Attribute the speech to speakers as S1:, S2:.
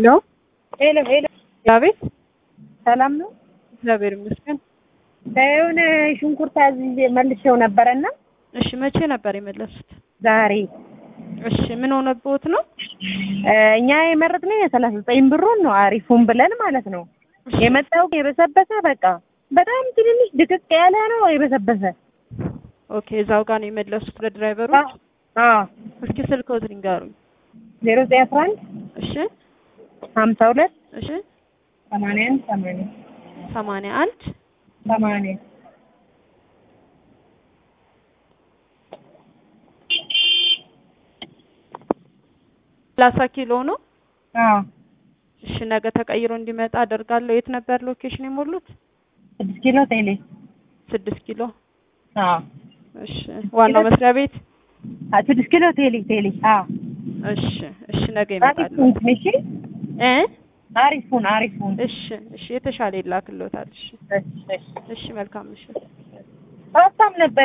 S1: ሄሎ
S2: ሄሎ ሄሎ፣
S1: አቤት።
S2: ሰላም ነው?
S1: እግዚአብሔር ይመስገን።
S2: የሆነ ሽንኩርት አዝዤ መልሼው ነበረና
S1: እሺ፣ መቼ ነበር የመለሱት?
S2: ዛሬ
S1: እሺ፣ ምን ሆነብዎት ነው?
S2: እኛ የመረጥነው የሰላሳ ዘጠኝ ብሩን ነው አሪፉን ብለን ማለት ነው። የመጣው የበሰበሰ በቃ በጣም ትንንሽ ድቅቅ ያለ ነው የበሰበሰ።
S1: ኦኬ፣ እዛው ጋር ነው የመለሱት ለድራይቨሩ?
S2: አዎ
S1: እስኪ ስልክዎት ንገሩኝ።
S2: ዜሮ ዘጠኝ አስራ አንድ
S1: እሺ፣
S2: ሀምሳ ሁለት
S1: እሺ፣
S2: ሰማንያ አንድ ሰማንያ
S1: ሰማንያ አንድ
S2: ሰማንያ
S1: ሰላሳ ኪሎ ነው።
S2: አዎ
S1: እሺ፣ ነገ ተቀይሮ እንዲመጣ አደርጋለሁ። የት ነበር ሎኬሽን የሞሉት?
S2: ስድስት ኪሎ ቴሌ
S1: ስድስት ኪሎ።
S2: አዎ
S1: እሺ፣ ዋናው መስሪያ ቤት።
S2: አ- ስድስት ኪሎ ቴሌ ቴሌ አዎ
S1: እሺ፣ እሺ፣ ነገ ይመጣሉ።
S2: አሪፉን እሺ
S1: እ
S2: አሪፉን አሪፉን
S1: እሺ፣ እሺ፣ የተሻለ ይላክልዎታል። እሺ፣
S2: እሺ እሺ
S1: እሺ፣ መልካም ምሽት።
S2: ሀሳብ ነበር